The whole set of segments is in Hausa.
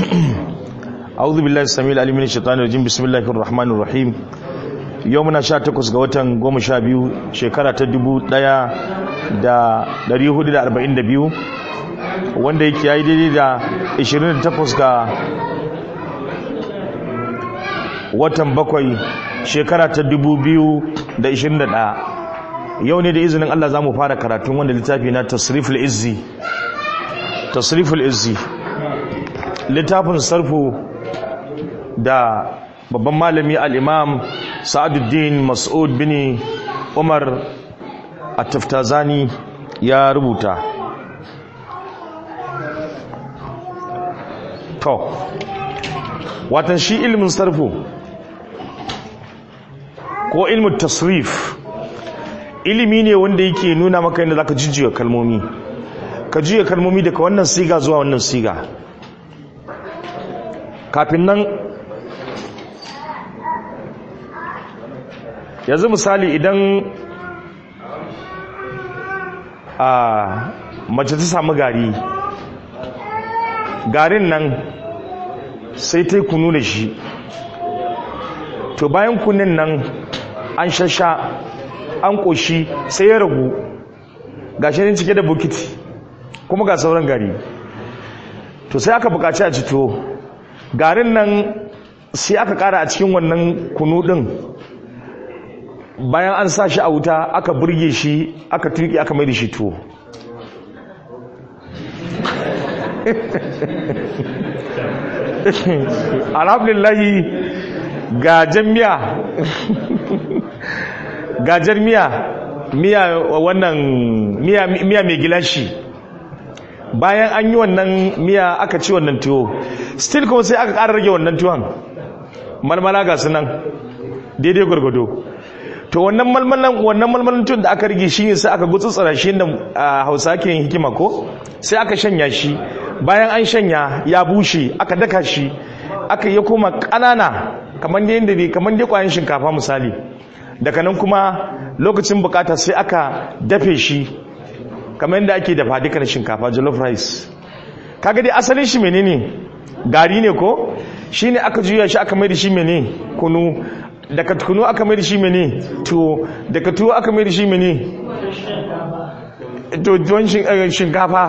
أعوذ بالله السميع العليم من الشيطان الرجيم بسم الله الرحمن الرحيم يومنا 18 ga watan 12 shekara ta 1442 wanda yake yayi daidai da 28 ga watan bakwai shekara ta 2021 yau ne da izinin Allah za mu fara karatun wanda littafi na tasriful izzi tasriful izzi littafin sarfu da babban malami al'imam sa'aduddin mas'ud bin umar a taftazani ya rubuta to watan shi ilimin sarfu ko ilimin tasrif ilimi ne wanda yake nuna maka yadda zaka jujjuya kalmomi ka juya kalmomi daga wannan siga zuwa wannan siga kafin nan yanzu misali idan a mace ta samu gari garin nan sai ta yi kunu da shi to bayan kunin nan an shasha an ƙoshi sai ya ragu ga shi cike da bukiti kuma ga sauran gari to sai aka buƙaci a cito garin nan sai aka ƙara a cikin wannan kunu ɗin bayan an sa shi a wuta aka burge shi aka turki aka mai da shi tuwo alhamdulillahi gajen miya gajen miya miya wannan miya miya mai gilashi bayan an yi wannan miya aka ci wannan tuwo still kuma sai aka ƙara rage wannan tuwon malmala ga sunan daidai gwargwado to wannan malmalan wannan malmalan tuwon da aka rage shi ne sai aka gutsutsura shi da hausa ke yin hikima ko sai aka shanya shi bayan an shanya ya bushe aka daka shi aka yi kuma ƙanana kamar da yadda kamar da kwayan shinkafa misali daga nan kuma lokacin bukata sai aka dafe shi kamar yadda ake dafa dukkan shinkafa jollof rice kaga dai asalin shi menene gari ne ko shine aka juya shi aka mai da shi mene kunu daga kunu aka mai da shi mene tuwo daga tuwo aka mai da shi mene to tuwon shinkafa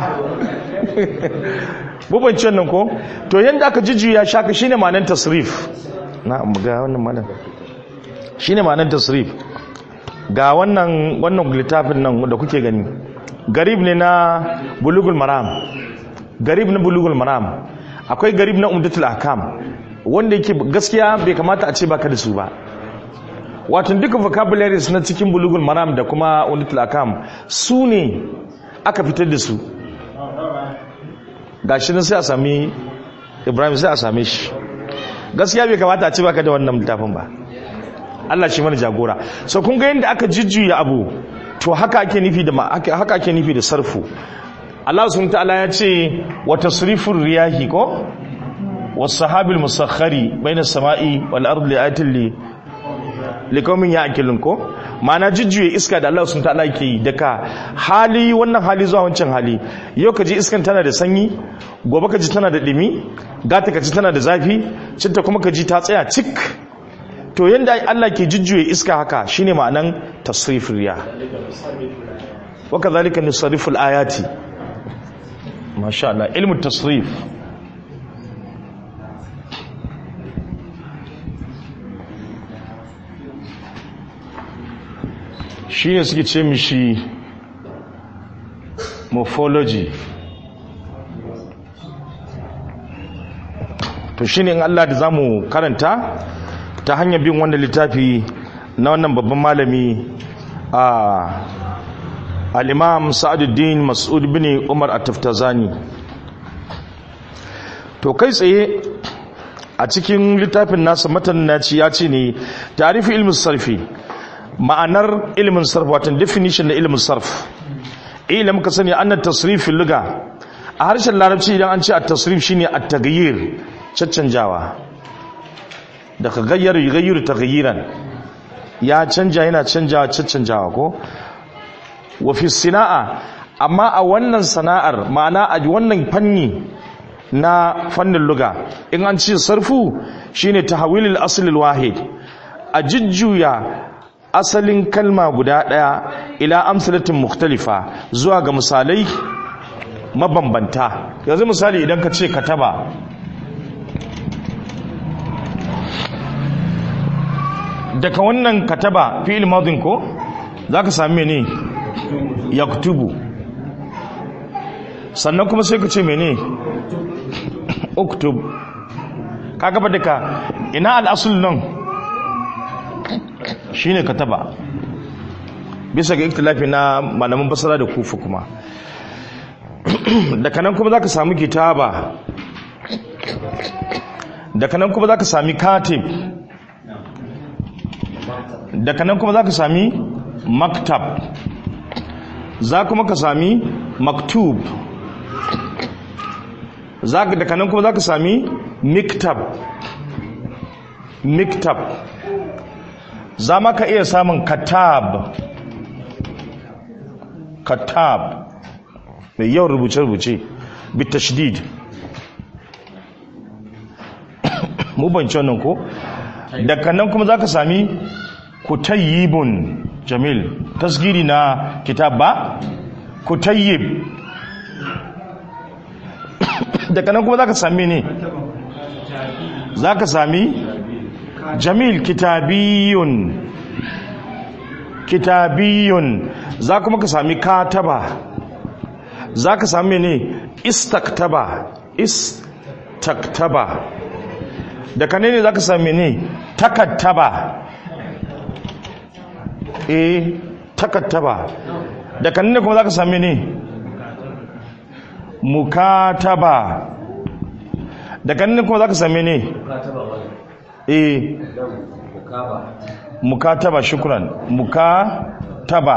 bubancin nan ko to yadda aka jujjuya shaka shine ma'anar tasrif na ga wannan ma'anar shine ma'anar tasrif ga wannan wannan littafin nan da kuke gani garib ne na bulugul maram garib na bulugul maram akwai garib na umdatul ahkam wanda yake gaskiya bai kamata a ce baka da su ba wato duka vocabularies na cikin bulugul maram da kuma umdatul ahkam su ne aka fitar da su gashi nan sai a sami ibrahim sai a same shi gaskiya bai kamata a ce baka da wannan littafin ba Allah shi mana jagora so kun ga yadda aka jujjuya abu to haka ake nufi da haka ake nufi da sarfu Allah subhanahu ta'ala ya ce wa tasrifur riyahi ko was sahabil musakhkhari baina samai wal ardi ayatin li liqaumin ya'qilun ko ma'ana jujjuye iska da Allah subhanahu ta'ala yake yi daga hali wannan hali zuwa wancan hali yau kaji iskan tana da sanyi gobe kaji tana da dimi gata kaji tana da zafi cinta kuma kaji ta tsaya cik to yanda Allah ke jujjuye iska haka shine ma'anan tasrifir riya wa kadhalika nusarriful ayati masha Allah ilmu tasrif shine suke ce mishi morphology to shine in Allah da zamu karanta ta hanyar bin wannan littafi na wannan babban malami a al-imam sa'aduddin mas'ud bin umar at-taftazani to kai tsaye a cikin littafin nasa matan naci ya ce ne tarifi ilmin sarfi ma'anar ilmin sarf watan definition na ilmin sarf ila muka sani annan tasrifin luga a harshen larabci idan an ce a tasrif shine at-taghyir caccanjawa daga gayyar gayyar taghyiran ya canja yana canjawa caccanjawa ko wa fi sina'a amma a wannan sana'ar ma'ana a wannan fanni na fannin luga in an ce sarfu shine tahwilul aslil wahid a jujjuya asalin kalma guda daya ila amsalatin mukhtalifa zuwa ga misalai mabambanta yanzu misali idan ka ce kataba daga wannan kataba fi'il madin ko zaka sami ne yaktubu sannan kuma sai ka ce mene uktub ka gaba daga ina al'asul nan shine kataba bisa ga ikhtilafi na malaman basara da kufa kuma daga nan kuma zaka samu kitaba daga nan kuma zaka sami katib daga nan kuma zaka sami maktab za kuma ka sami maktub daga nan kuma za ka sami miktab miktab za ma ka iya samun katab katab mai yawan rubuce-rubuce bitashdid mu banci wannan ko daga nan kuma za ka sami kutayyibun jamil tasgiri na kitab ba kutayyib daga nan kuma za ka sami ne za ka sami jamil kitabiyun kitabiyun za kuma ka sami kataba za ka sami ne istaktaba istaktaba daga ne ne za ka sami ne takattaba eh takattaba daga ne kuma za ka sami ne mukataba daga nan kuma za ka same ne eh mukataba shukran mukataba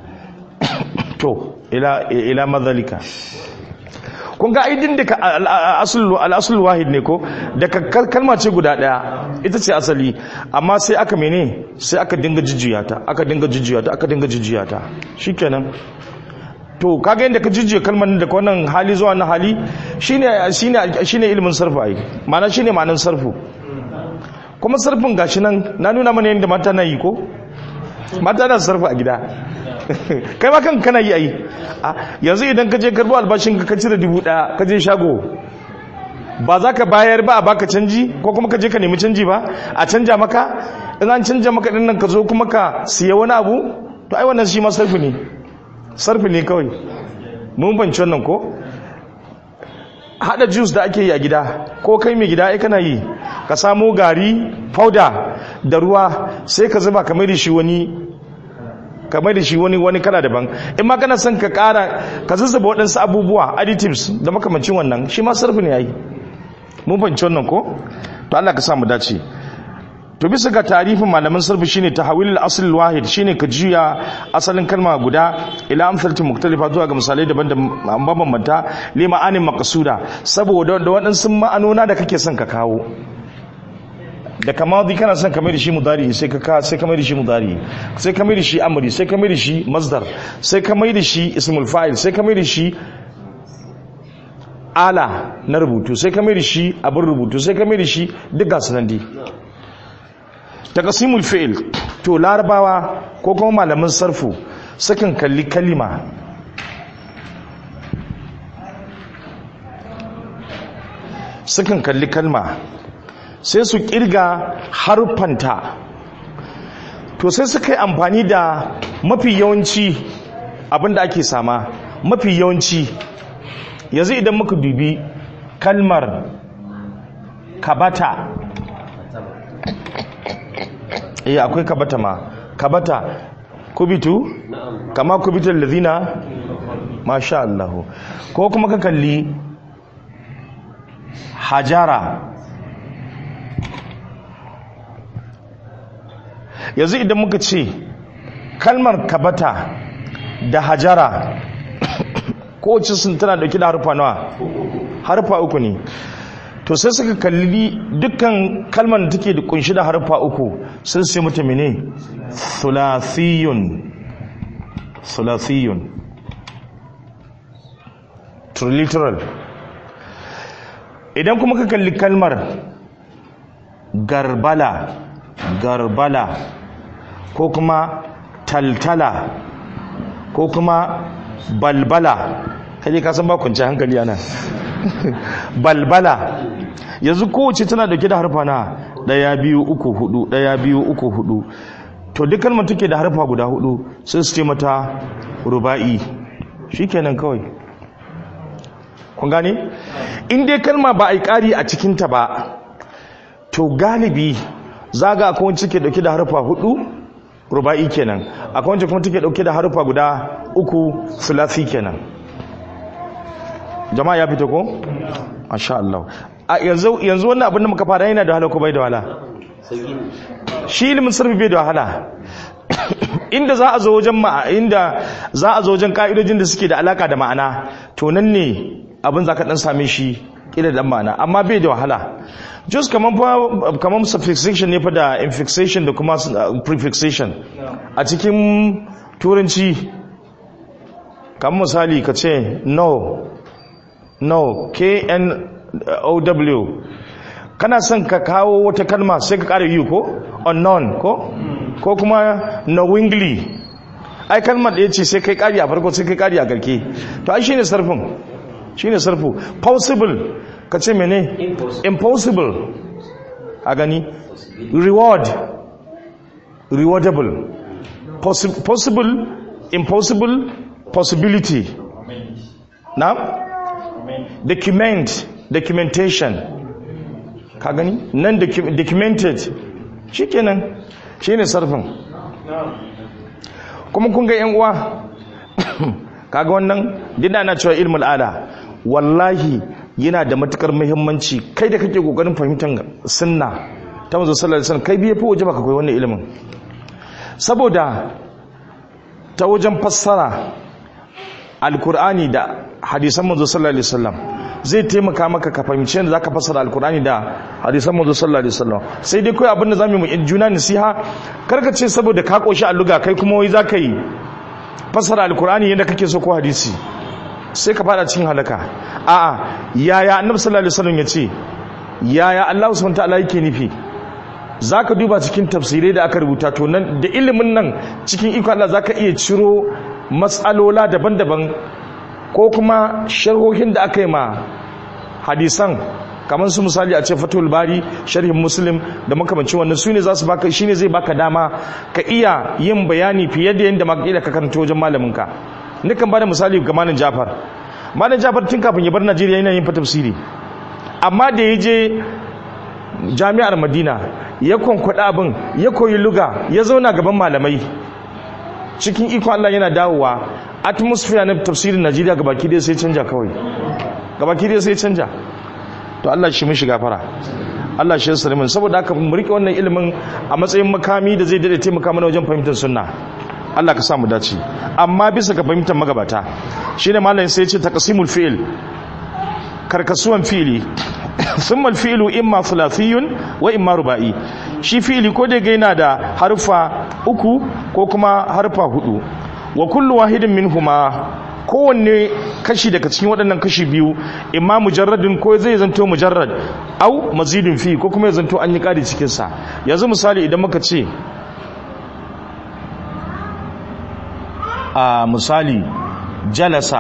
to ila ila madhalika kun ga aidin da al'asul wahid ne ko daga kalma ce guda daya ita ce asali amma sai aka mene sai aka dinga jijjiya ta aka dinga jijjiya ta aka dinga jijjiya ta shikenan to kaga yadda ka jijjiye kalmar da wannan hali zuwa na hali shine shine shine ilimin sarfu ai ma'ana shine ma'anar sarfu kuma sarfin gashi nan na nuna mana yadda mata na yi ko mata na sarfu a gida kai ma kan kana yi ai yanzu idan ka je karbo albashin ka cire dubu daya ka je shago ba za ka bayar ba a baka canji ko kuma ka je ka nemi canji ba a canja maka in an canja maka din nan ka zo kuma ka siya wani abu to ai wannan shi ma sarfi ne sarfi ne kawai mun banci wannan ko hada juice da ake yi a gida ko kai mai gida ai kana yi ka samo gari powder da ruwa sai ka zuba kamar da shi wani kamar da shi wani wani kala daban in ma kana son ka kara ka zuzzaba waɗansu abubuwa additives da makamancin wannan shi ma sarfi ne yayi mun fahimci wannan ko to Allah ka sa mu dace to bisa ga tarifin malaman sarfi shine tahawil al-asl al-wahid shine ka juya asalin kalma guda ila amsalati mukhtalifa zuwa ga misalai daban da mabambanta li ma'anin maqsuda saboda da waɗansu ma'anona da kake son ka kawo da kamadi kana son kamar da shi mudari sai ka sai kamar da shi mudari sai kamar da shi amri sai kamar da shi masdar sai kamar da shi ismul fa'il sai kamar da shi ala na rubutu sai kamar da shi abin rubutu sai kamar da shi duk gasu nan dai taqsimul fi'il to larabawa ko kuma malamin sarfu sukan kalli kalima sukan kalli kalma sai su kirga harfanta to sai suka yi amfani da mafi yawanci abinda ake sama mafi yawanci yanzu idan muka dubi kalmar kabata eh akwai kabata ma kabata kubitu kama kubitul ladina masha Allah ko kuma ka kalli hajara yanzu idan muka ce kalmar kabata da hajara kowace sun tana dauki da harfa nawa harfa uku ne to sai suka kalli dukkan kalmar da take da kunshi da harfa uku sun sai mata mene thulathiyun thulathiyun triliteral idan kuma ka kalli kalmar garbala garbala ko kuma taltala ko kuma balbala kaje ka san ba kunce hankali ana balbala yanzu kowace tana dauke da harfa na daya biyu uku hudu daya biyu uku hudu to duk kalmar take da harfa guda hudu sai su ce mata ruba'i shikenan kawai kun gane in dai kalma ba a yi ƙari a cikinta ba to galibi zaga akwai wacce ke dauke da harfa hudu ruba'i kenan akwai wacce kuma take dauke da harfa guda uku sulasi kenan jama'a ya fito ko masha Allah a yanzu yanzu wannan abin da muka fara yana da wahala ko bai da wahala shi ilimin sarfi bai da wahala inda za a zo wajen ma'a inda za a zo wajen ka'idojin da suke da alaka da ma'ana to nan ne abin za ka dan same shi kila da ma'ana amma bai da wahala just kaman fa kaman suffixation ne fa da infixation da kuma prefixation a cikin turanci kamar misali ka ce no no k n o w kana son ka kawo wata kalma sai ka ƙara yi ko unknown ko ko kuma knowingly ai kalmar da ya ce sai kai ƙari a farko sai kai ƙari a garke to ai shine sarfin shine sarfu possible ka ce mene impossible a gani reward rewardable Possi possible impossible possibility na document documentation ka gani nan documented shikenan shine sarfin kuma kun ga yan uwa kaga wannan dinda na cewa ilmul ala wallahi yana da matukar muhimmanci kai da kake kokarin fahimtar sunna ta manzo sallallahu alaihi wasallam kai biye fi waje baka koyi wannan ilimin saboda ta wajen fassara alkur'ani da hadisan manzo sallallahu alaihi wasallam zai taimaka maka ka fahimci yadda zaka fassara alkur'ani da hadisan manzo sallallahu alaihi wasallam sai dai kai abin da zamu yi juna nasiha karka ce saboda ka koshi alluga kai kuma wai zaka yi fassara alkur'ani yadda kake so ko hadisi sai ka fada cikin halaka a'a yaya annabi sallallahu alaihi wasallam yace yaya Allah subhanahu wa ta'ala yake nufi zaka duba cikin tafsirai da aka rubuta to nan da ilimin nan cikin iko Allah zaka iya ciro matsalola daban-daban ko kuma sharhohin da aka yi ma hadisan kamar su misali a ce fatul bari sharhin muslim da makamancin wannan su ne za su baka shine zai baka dama ka iya yin bayani fiye da yadda makila ka karanta wajen malaminka nukan bada misali ga malam jafar malam jafar tun kafin ya bar najeriya yana yin fa tafsiri amma da ya je jami'ar madina ya kwankwada abin ya koyi luga ya zauna gaban malamai cikin ikon allah yana dawowa atmosphere na tafsirin najeriya gabaki dai sai canja kawai gabaki dai sai canja to allah shi mishi gafara allah shi yasa min saboda haka mu rike wannan ilimin a matsayin makami da zai dade taimaka mana wajen fahimtar sunna Allah ka sa mu dace amma bisa ga fahimtar magabata shine malamin sai ya ce taqsimul fi'l karkasuwan fi'li thumma al-fi'lu imma thulathiyun wa imma ruba'i shi fi'li ko da yana da harfa uku ko kuma harfa hudu wa kullu wahidin minhuma kowanne kashi daga cikin waɗannan kashi biyu imma mujarradin ko zai zanto mujarrad au mazidin fi ko kuma ya zanto an yi ƙari cikinsa yanzu misali idan muka ce a misali jalasa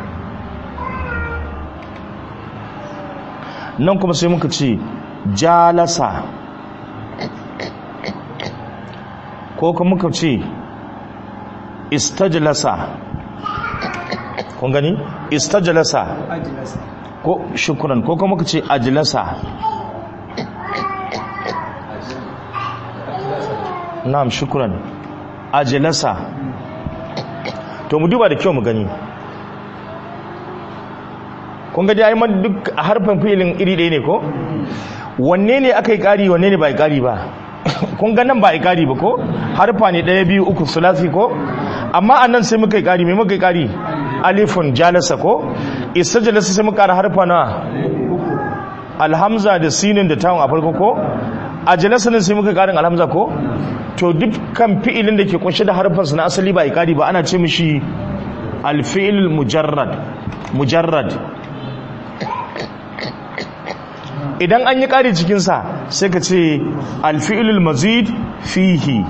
nan kuma sai muka ce jalasa ko kuma muka ce istajlasa kun gani istajlasa ko shukran ko kuma muka ce ajlasa na'am shukran ajlasa to mu duba da kyau mu gani kun ga dai man duk a harfin filin iri ɗaya ne ko wanne ne aka yi ƙari wanne ne ba yi ƙari ba kun ga nan ba yi ƙari ba ko harfa ne ɗaya biyu uku sulasi ko amma a nan sai muka yi ƙari mai muka yi ƙari alifun jalasa ko isa jalasa sai muka ƙara harfa na alhamza da sinin da tawon a farko ko a jalasa nan sai muka ƙarin alhamza ko to dukkan fi'ilin da ke kunshe da harfansa na asali ba ikari ba ana ce mishi alfi'il mujarrad mujarrad idan an yi ƙari cikinsa sai ka ce alfi'ilul mazid fihi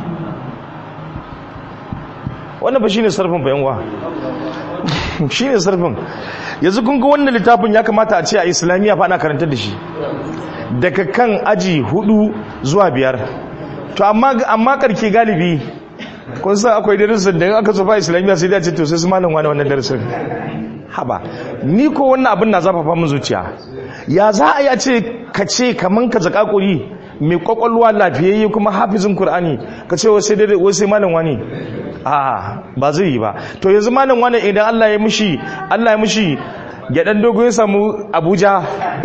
wannan ba shi ne sarfin bayanwa shi ne sarfin yanzu kun ga wannan littafin ya kamata a ce a islamiyya fa ana karanta da shi daga kan aji hudu zuwa biyar to amma karke galibi kun san akwai darasin da aka tsofa islamiyya sai da ce to sai su malam wani wannan darasin haba ni ko wannan abin na zafafa min zuciya ya za a yi a ce ka ce kaman ka zaka kuri mai kwakwalwa lafiyayye kuma hafizin qur'ani ka ce wai sai dai wai sai malam wani a ba zai yi ba to yanzu malam wani idan Allah ya mishi Allah ya mishi ya dan dogo ya samu Abuja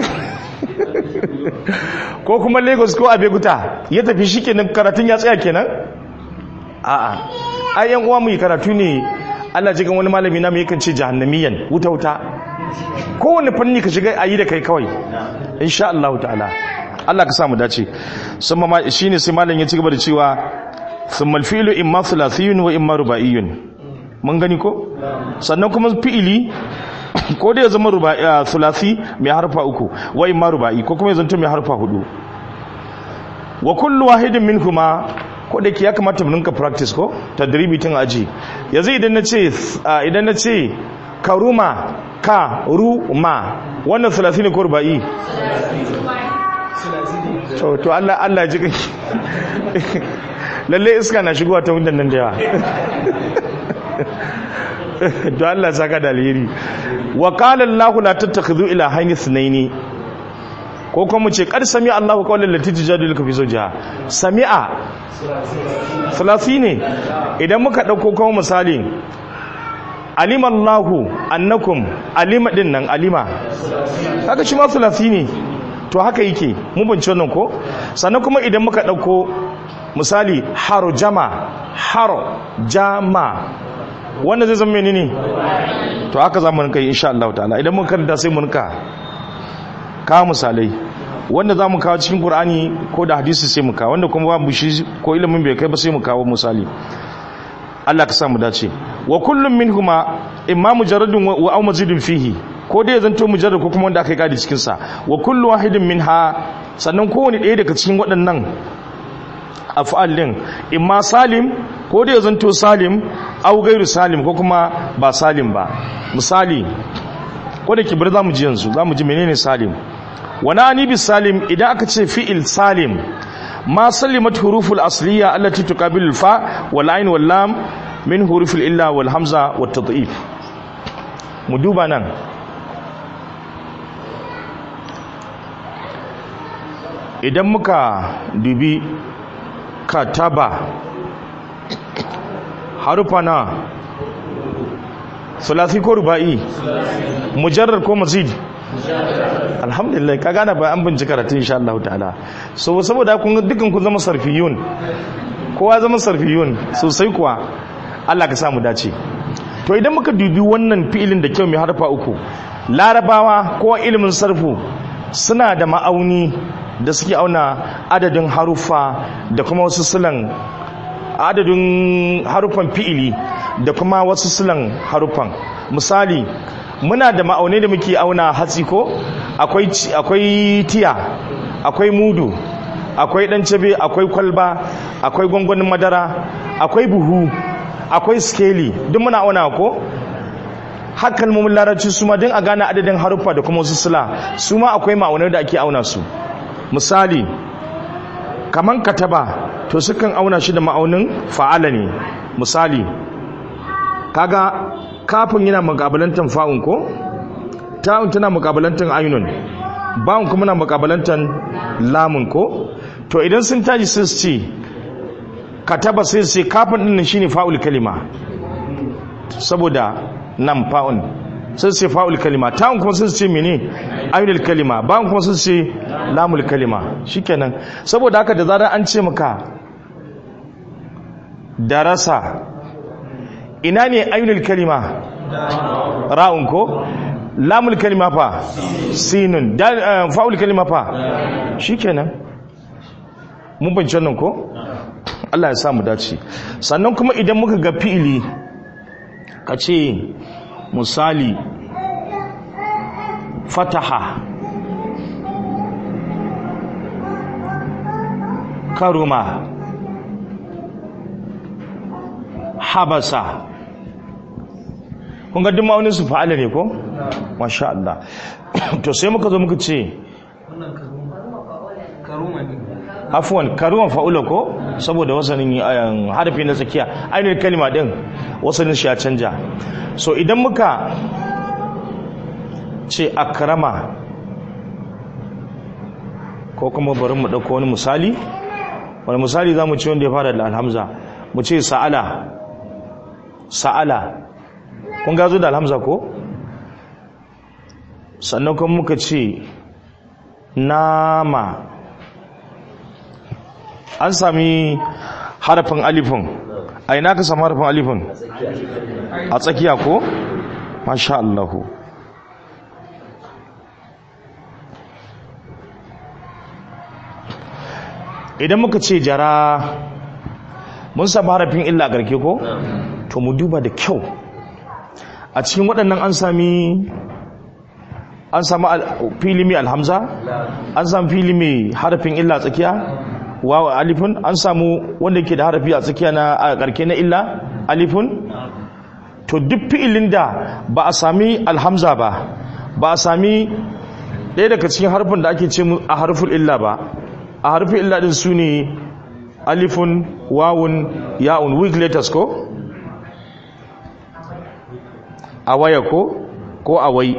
ko kuma Lagos ko Abeokuta ya tafi shikenan karatun ya tsaya kenan a'a ai yan uwa mu yi karatu ne Allah jigan wani malami na mu yakan ce jahannamiyan wuta wuta kowane fanni ka shiga ayi da kai kawai insha Allah ta'ala Allah ka sa mu dace sun ma shine sai malam ya ci gaba da cewa thumma al-fi'lu imma thulathiyun wa imma rubaiyun mun gani ko sannan kuma fi'ili ko da ya zama ruba'i thulathi mai harfa uku wa imma ruba'i ko kuma ya zanto mai harfa hudu wa kullu wahidin minhuma ko da ke ya kamata mu ninka practice ko tadribi tun aji yanzu idan na ce idan na ce karuma ka ruma wannan thulathi ne ko ruba'i to to Allah Allah ji kai lalle iska na shigowa ta wundan nan da yawa to Allah saka da alheri wa qala Allah la tattakhidhu ila hayni thnaini ko kuma mu ce qad sami Allahu qawlan lati tujadiluka fi zawjiha sami'a thalathi ne idan muka dauko kuma misali alima Allahu annakum alima din nan alima haka shi ma thalathi ne to haka yake mu bince wannan ko sannan kuma idan muka dauko misali haro jama haro jama wannan zai zama menene to haka za mu rinka yi insha Allah ta'ala idan mun karanta sai mu rinka kawo misalai wanda za mu kawo cikin Qur'ani ko da hadisi sai mu kawo wanda kuma babu shi ko ilimin bai kai ba sai mu kawo misali Allah ka sa mu dace wa kullum minhuma imma mujarradun wa aw mazidun fihi ko dai zanto mujarrad ko kuma wanda aka yi kadi cikin sa wa kullu wahidin minha sannan kowane ɗaya daga cikin waɗannan af'al din imma salim ko dai zanto salim aw gairu salim ko kuma ba salim ba misali ko da kibir zamu ji yanzu zamu ji menene salim wa nani bis salim idan aka ce fi'il salim ma sallimat huruful asliya allati tuqabilu fa wal ain wal lam min hurufil illa wal hamza wat tad'if mu duba nan idan muka dubi kataba harufa na sulasi ko ruba'i mujarrar ko mazid alhamdulillah ka gane ba an bincika karatun insha Allah ta'ala so saboda kun dukkan kun zama sarfiyun kowa zama sarfiyun sosai kuwa Allah ka samu dace to idan muka dubi wannan fi'ilin da kyau mai harfa uku larabawa ko ilimin sarfu suna da ma'auni da suke auna adadin haruffa da kuma wasu silan adadin haruffan fi'ili da kuma wasu silan haruffan misali muna da ma'aunai da muke auna hatsi ko akwai akwai tiya akwai mudu akwai dan cabe akwai kwalba akwai gwangwanin madara akwai buhu akwai skeli duk muna auna ko har kalmomin larabci su ma don a gane adadin haruffa da kuma wasu sila su ma akwai ma'aunai da ake auna su misali kaman kataba to sukan auna shi da ma'aunin fa'ala ne misali kaga kafin yana mukabalantan fa'un ko ta'un tana mukabalantan ainun ba'un kuma na mukabalantan lamun ko to idan sun taji sun ce kataba sai su ce kafin din shine fa'ul kalima saboda nan fa'un sun ce fa'ul kalima ta'un kuma sun ce mene ainul kalima ba'un kuma sun ce lamul kalima shikenan saboda haka da zarar an ce maka darasa ina ne ainul kalima ra'un ko lamul kalima fa sinun fa'ul kalima fa shikenan mun bance nan ko Allah ya samu dace sannan kuma idan muka ga fi'ili ka ce misali fataha karuma habasa kun ga duk ma'aunin su fa'ala ne ko masha Allah to sai muka zo muka ce afwan karuma fa'ula ko saboda wasanin ayan harfi na tsakiya ainihin kalma din wasanin shi ya canja so idan muka ce akrama ko kuma bari mu dauko wani misali wani misali za mu ce wanda ya fara da alhamza mu ce sa'ala sa'ala kun gazo da alhamza ko sannan kuma muka ce nama an sami harafin alifin a ina ka sami harafin alifin a tsakiya ko masha Allahu idan muka ce jara mun sami harafin illa garke ko to mu duba da kyau a cikin waɗannan an sami an sami fili mai alhamza an sami fili mai harafin illa tsakiya wawa alifun an samu wanda ke da harafi a tsakiya na a karke na illa alifun to duk fi'ilin da ba a sami alhamza ba ba a sami ɗaya daga cikin harfin da ake ce a harfin illa ba a harfin illa din su ne alifun wawun ya'un weak letters ko a waya ko ko a wai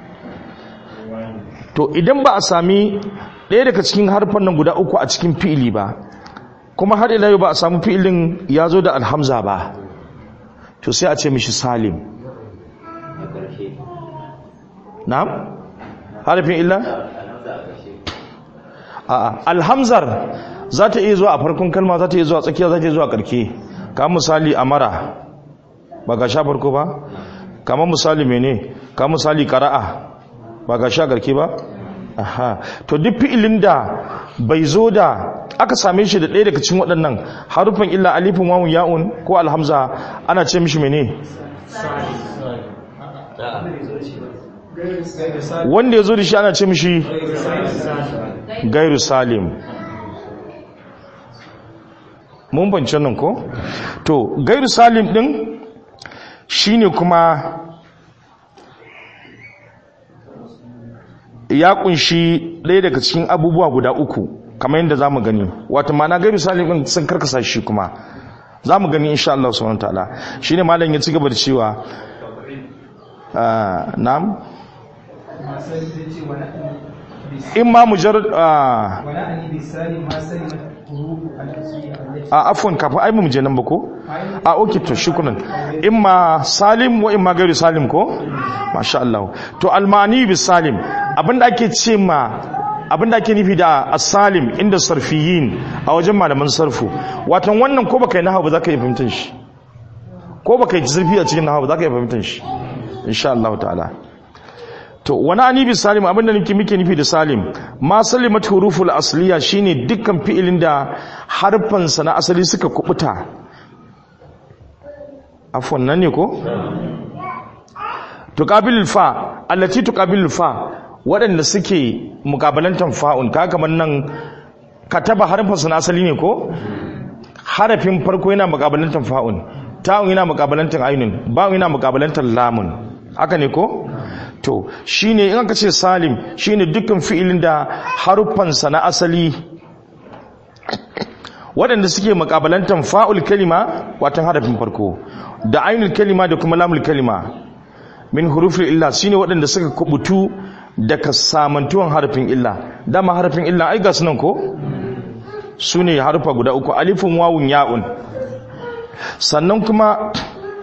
to idan ba a sami ɗaya daga cikin harfan nan guda uku a cikin fi'ili ba kuma har ila yau ba a samu fi'ilin ya zo da alhamza ba to sai a ce mishi salim na'am harfin illa a'a alhamzar za ta iya zuwa a farkon kalma za ta iya zuwa tsakiya za ta iya zuwa karke kamar misali amara ba ga sha farko ba kamar misali mene kamar misali qara'a ba ga sha karke ba aha to duk fi'ilin da bai zo da aka same shi da ɗaya daga cikin waɗannan harufan illa alifin wawun ya'un ko alhamza ana ce mishi mene wanda ya zo da shi ana ce mishi gairu salim mun bance nan ko to gairu salim din shine kuma ya kunshi ɗaya daga cikin abubuwa guda uku kamar yadda za mu gani wata mana gairu salim din sun karkasa shi kuma za mu gani insha Allah subhanahu wa ta'ala shine malam ya ci gaba da cewa na'am in ma mujarrad a afwan kafin ai mu je nan ba ko a okay to shukran in ma salim wa in ma gairu salim ko masha Allah to almani bis salim abinda ake ce ma abinda ake nufi da as-salim inda sarfiyin a wajen malaman sarfu watan wannan ko baka yi nahwu ba zaka yi fahimtar shi ko baka yi zurfi a cikin nahwu ba zaka yi fahimtar shi insha Allah ta'ala to wani anibi salim abinda nake muke nufi da salim ma salimat huruful asliya shine dukkan fi'ilin da harfan sa na asali suka kubuta afwan nan ne ko tuqabilul fa allati tuqabilul fa waɗanda suke mukabalantan fa'un ka kamar nan kataba harfan sa na asali ne ko harafin farko yana mukabalantan fa'un ta'un yana mukabalantan ainun ba'un yana mukabalantan lamun haka ne ko to shine in aka ce salim shine dukkan fi'ilin da haruffansa na asali waɗanda suke makabalantan fa'ul kalima watan harafin farko da ainul kalima da kuma lamul kalima min hurufin illa shine waɗanda suka kubutu daga samantuwan harafin illa dama harafin illa ai ga sunan ko su ne harufa guda uku alifin wawun ya'un sannan kuma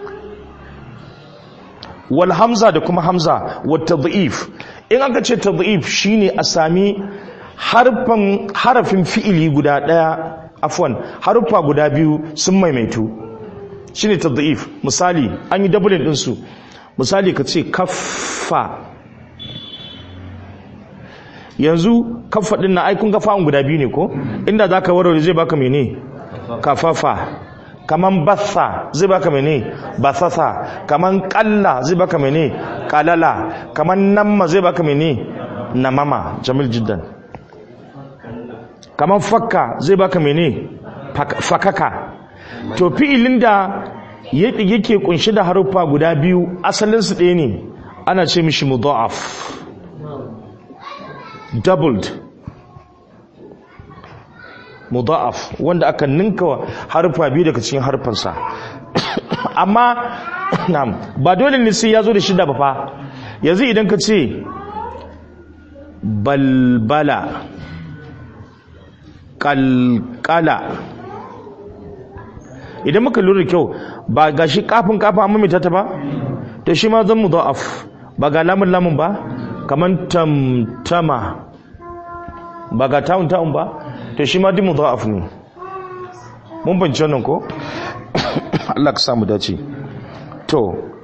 wal hamza da kuma hamza wa tadhif in aka ce tadhif shine a sami harfan harafin fi'ili guda daya afwan harufa guda biyu sun maimaitu shine tadhif misali an yi doubling din su misali ka ce kaffa yanzu kaffa din na ai kun ga fa'un guda biyu ne ko inda zaka warware zai baka mene kafafa kaman batha zai baka mene bathasa kaman kalla zai baka mene kalala kaman namma zai baka mene namama jamil jiddan kamar fakka zai baka mene fakaka to fi'ilin da yake kunshi da haruffa guda biyu asalinsu ɗaya ne ana ce mishi mudha'af doubled mudha'af wanda aka ninka haruffa biyu daga cikin harfansa amma na'am ba dole ne sai ya zo da shida ba fa yanzu idan ka ce balbala kalkala idan muka lura kyau ba ga shi kafin kafin amma mai ta ba to shi ma zan mudha'af ba ga lamun lamun ba kaman tamtama ba ga ta'un ta'un ba to shi ma duk mudha'af ne mun bance wannan ko Allah ka samu dace to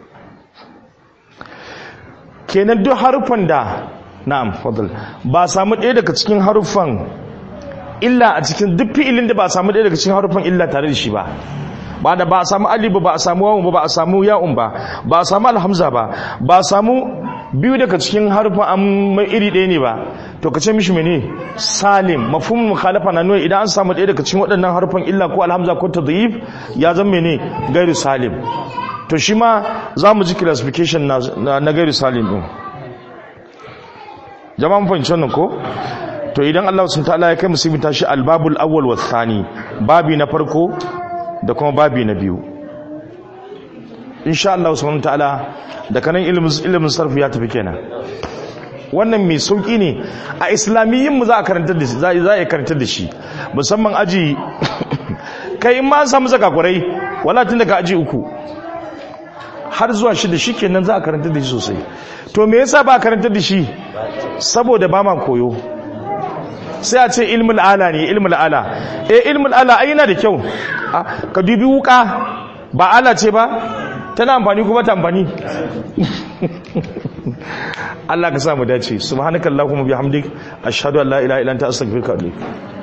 kenan duk harufan da na'am fadl ba samu ɗaya daga cikin harufan illa a cikin duk fi'ilin da ba samu ɗaya daga cikin harufan illa tare da shi ba ba da ba a samu alif ba a samu wawun ba ba a samu ya'un ba ba a samu alhamza ba ba a samu biyu daga cikin harufan amma iri ɗaya ne ba to ka ce mishi mene salim mafhumul mukhalafa na nuna idan an samu ɗaya daga cikin waɗannan harufan illa ko alhamza ko tadhif ya zama mene gairu salim to shi ma za mu ji classification na, na gairu salim ɗin jama'a mun fahimci wannan ko to idan Allah sun ta'ala ya kai musulmi ta shi albabul awwal wa thani babi na farko da kuma babi na biyu insha Allah subhanahu ta'ala da kanan ilimin ilimin sarfi ya tafi kenan wannan mai sauki ne a islamiyyin mu za a karantar da shi za a karantar da shi musamman aji kai in ma an samu zakakurai wala tun daga aji uku har zuwa shida shikenan za a karantar da shi sosai to me yasa ba a karantar da shi saboda ba ma koyo sai a ce ilmul ala ne ilmul ala eh ilmul ala ai yana da kyau ka dubi wuka ba ala ce ba tana amfani kuma ta amfani Allah ka sa mu dace subhanakallahumma bihamdik ashhadu an la ilaha illa anta astaghfiruka wa atubu